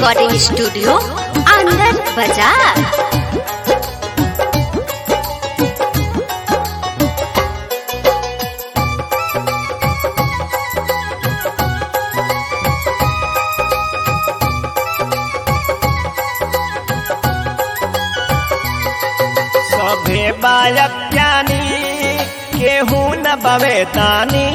recording studio आनंद बाजार सभे बालक ज्ञानी केहू न बवे तानी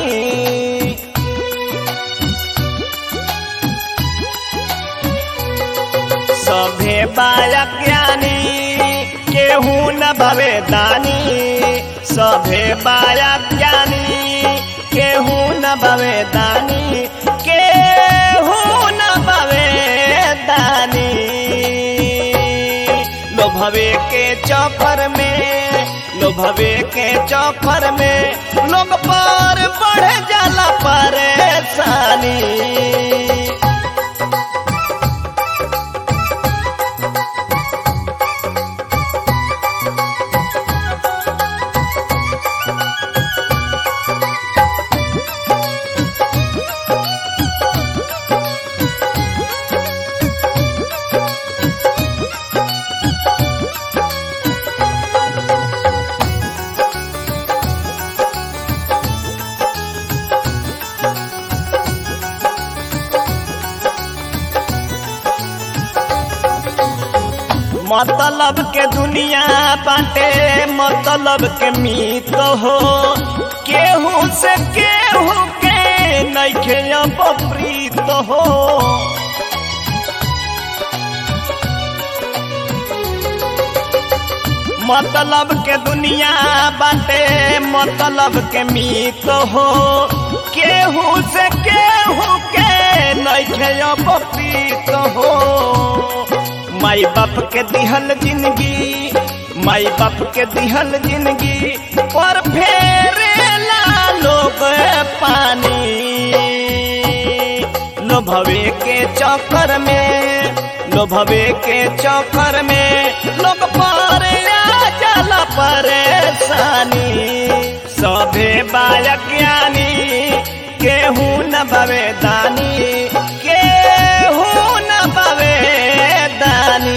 सभे बालक ज्ञानी केहू न बवे दानी सभे बालक ज्ञानी केहू न बवे दानी केहू न बवे दानी लोभवे के चौपर में लोभवे के चौपर में लोग पर बढ़ जाला परेशानी मतलब के दुनिया बाटे मतलब के मीत हो केहू से केहू के नइखे अब प्रीत हो मतलब के दुनिया बाटे मतलब के मीत हो केहू से केहू के नइखे अब प्रीत हो माई बाप के दिहल जिंदगी माई बाप के दिहल जिंदगी और फेरेला लोग पानी लोभवे के चक्कर में लोभवे के चक्कर में लोग पर आ जाला परेशानी सभे बालक ज्ञानी केहू न बवे दानी केहू न बवे दानी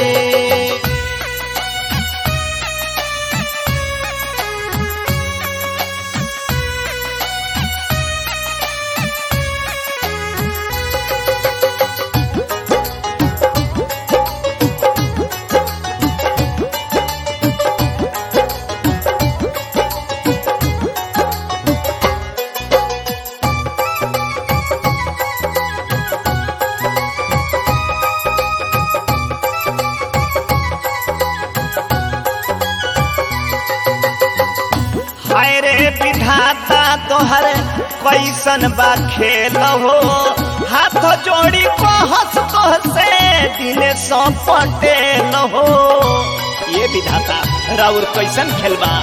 हाय रे विधाता तोहर कैसन बा खेल हो हाथ जोड़ी को हंस तो से दिने सौ पटेल हो ये विधाता राउर कैसन खेलबा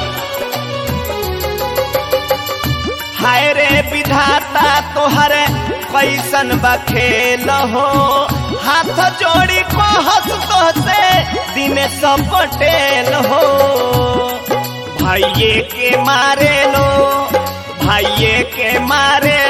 हाय रे विधाता तोहर कैसन बा खेल हो हाथ जोड़ी को हंस तो से दिने सौ पटेल हो भाइये के मारे लो भाइये के मारे